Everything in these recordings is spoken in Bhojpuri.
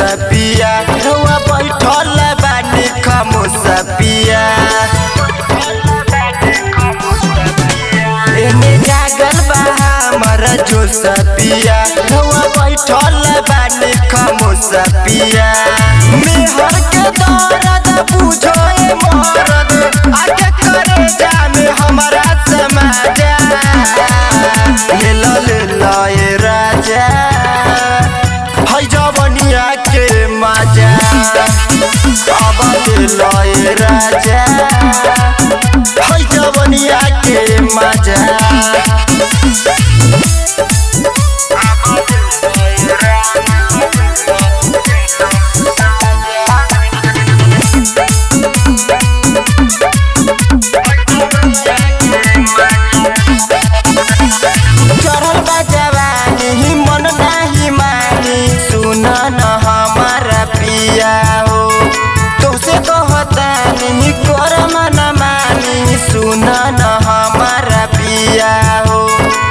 पिया रउआ बैठल बानी खामोश पिया एने जागल बा हमारा जोश पिया रउआ बैठल बानी खामोश पिया मेहर के दर्द बुझो ए मरद आके करे जाने हमारा समाजा ले लो ले लो ए राजा है जवनिया के मजा अब ले लो ए राजा है जवनिया के मजा चढ़ल बा जवानी ही मन नाही मानी सुन न हमारा पिया हो तोसे कहता नहीं कर मन मानी सुन न हमारा पिया हो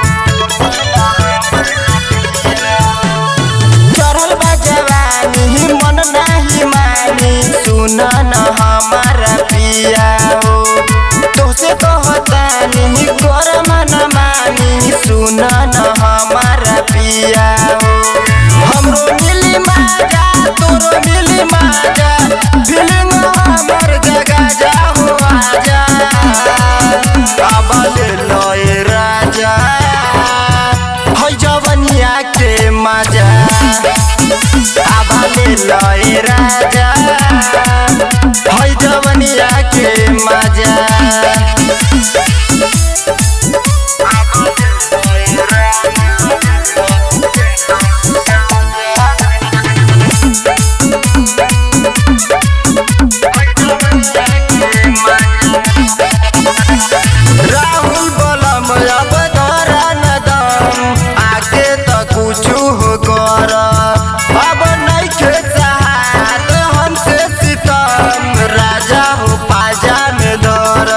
चढ़ल बा जवानी ही मन नाही मानी सुन न हमारा पिया हो तोसे कहता नहीं कर मन मानी सुन न हमारा पिया हो हमरो मिली माजा तोरो मिली माजा फीलिंग हमर जगा जा हो आजा अब ले लो ए राजा है जवनिया के मजा अब ले लो ए राजा है जवनिया के मजा राहुल बलम अब धरा न दम आके त कुछु हो कर अब नइखे चाहत हमसे सितम राजा हो पाजा में धर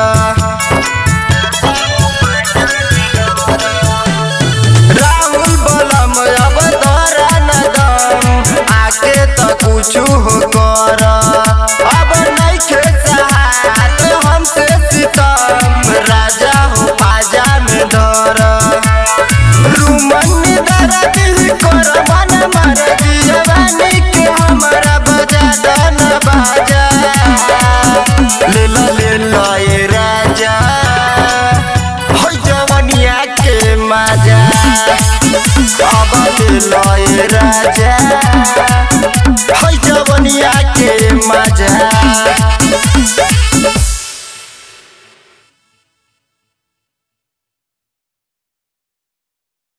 राहुल बलम अब धरा न दम आके त कुछु हो कर अब नइखे चाहत हमसे सितम राजा हो पाजा में धर रुमन दरदी कर मन मर जवानी के हमरा बजा दन बाजा ले लो ले लो ए राजा हो जवनिया के मजा अब ले लो ए राजा